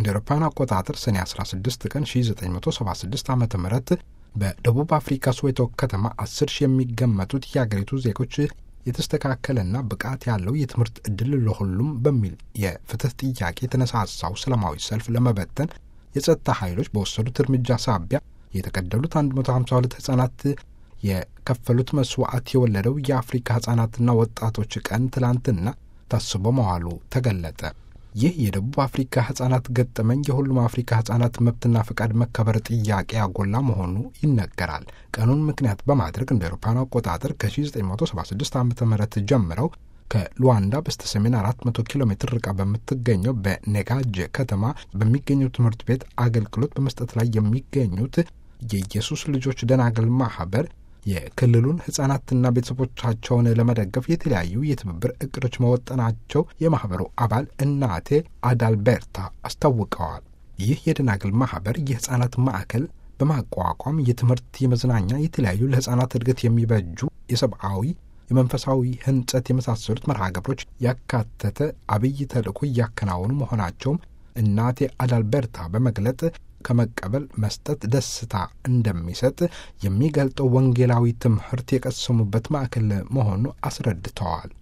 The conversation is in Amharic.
እንደ አውሮፓውያን አቆጣጠር ሰኔ 16 ቀን 1976 ዓ ም በደቡብ አፍሪካ ሶዌቶ ከተማ 10 ሺህ የሚገመቱት የአገሪቱ ዜጎች የተስተካከለና ብቃት ያለው የትምህርት ዕድል ለሁሉም በሚል የፍትህ ጥያቄ የተነሳሳው ሰላማዊ ሰልፍ ለመበተን የጸጥታ ኃይሎች በወሰዱት እርምጃ ሳቢያ የተገደሉት 152 ሕፃናት የከፈሉት መስዋዕት የወለደው የአፍሪካ ሕፃናትና ወጣቶች ቀን ትላንትና ታስቦ መዋሉ ተገለጠ። ይህ የደቡብ አፍሪካ ሕፃናት ገጠመኝ የሁሉም አፍሪካ ሕፃናት መብትና ፈቃድ መከበር ጥያቄ ያጎላ መሆኑ ይነገራል። ቀኑን ምክንያት በማድረግ እንደ አውሮፓውያን አቆጣጠር ከ1976 ዓ ም ጀምረው ከሉዋንዳ በስተ ሰሜን 400 ኪሎ ሜትር ርቃ በምትገኘው በኔጋጅ ከተማ በሚገኘው ትምህርት ቤት አገልግሎት በመስጠት ላይ የሚገኙት የኢየሱስ ልጆች ደናግል ማህበር የክልሉን ህጻናትና ቤተሰቦቻቸውን ለመደገፍ የተለያዩ የትብብር እቅዶች መወጠናቸው የማህበሩ አባል እናቴ አዳልቤርታ አስታውቀዋል። ይህ የደናግል ማህበር የህጻናት ማዕከል በማቋቋም የትምህርት፣ የመዝናኛ፣ የተለያዩ ለህጻናት እድገት የሚበጁ የሰብአዊ የመንፈሳዊ ህንጸት የመሳሰሉት መርሃ ግብሮች ያካተተ አብይ ተልእኮ እያከናወኑ መሆናቸውም እናቴ አዳልቤርታ በመግለጥ ከመቀበል መስጠት ደስታ እንደሚሰጥ የሚገልጠው ወንጌላዊ ትምህርት የቀሰሙበት ማዕከል መሆኑ አስረድተዋል።